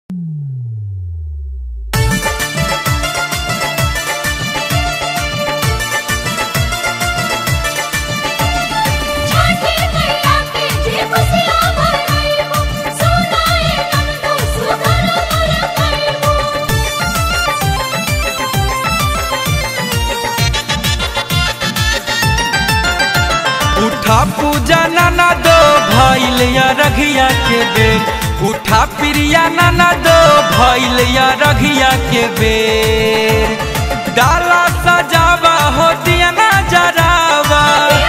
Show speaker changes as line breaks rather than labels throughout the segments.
उठा पूजा नाना दो भैल या रघिया के बेर उठा प्रिया नाना दो भैल या रघिया के बेर डाला सजावा हो दिया ना जरावा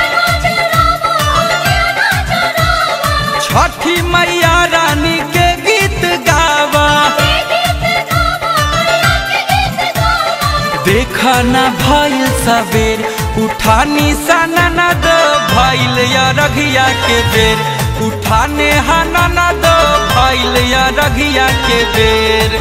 छठी मैया रानी के गीत गावा देखा ना भइल सबेर उठानी साना ना दो भइल या रघिया के बेर उठाने हाना ना दो भइल या रघिया के बेर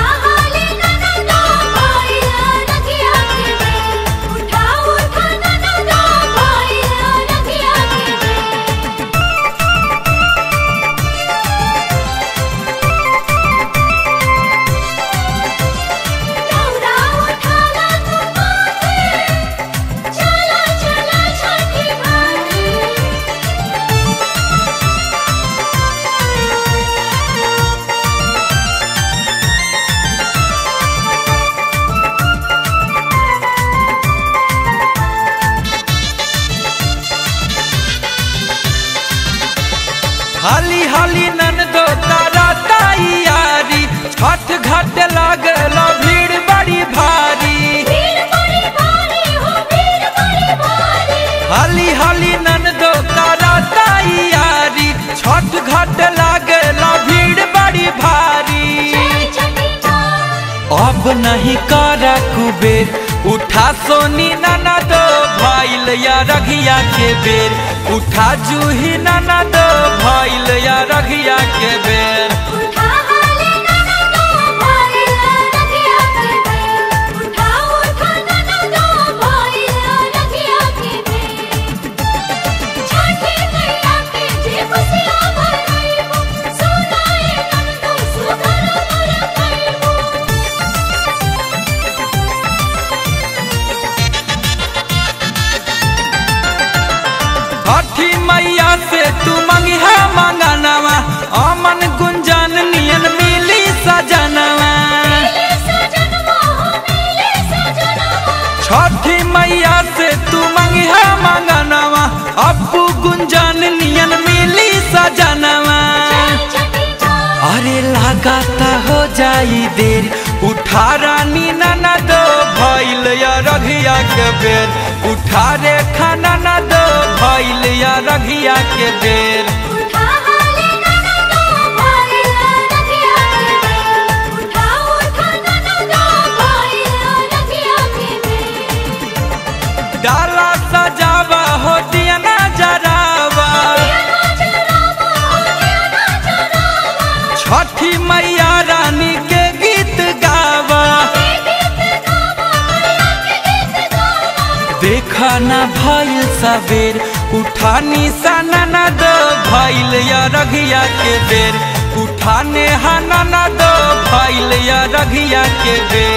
हाली हाली नन दो तारा तैयारी छठ घाट लागल भीड़ बड़ी भारी हाली हाली नन दो तारा तैयारी छठ घाट लागल भीड़ बड़ी भारी अब नहीं कर कुबेर उठा सोनी नाना दो भैल या रघिया के बेर उठा जूही नाना दो भैल या रघिया के बेर छठी मैया से तू मंगिहा मंगनवा अमन गुंजन नियन मिली सजनवा छठी मैया से तू मंगिहा मंगनवा अप्पू गुंजन नियन मिली सजनवा अरे लगाता हो जाई देर उठा रानी नाना दो भैल या रघिया के बेर उठा रे खाना ना दो भैल या रघिया के बेर डाला सजावा हो दिया ना जरावा छठी मैया रानी के गीत गावा देखा ना भइल सबेर उठानी साना ना दो भइल या रघिया के बेर उठाने हाना ना दो भइल या रघिया के बेर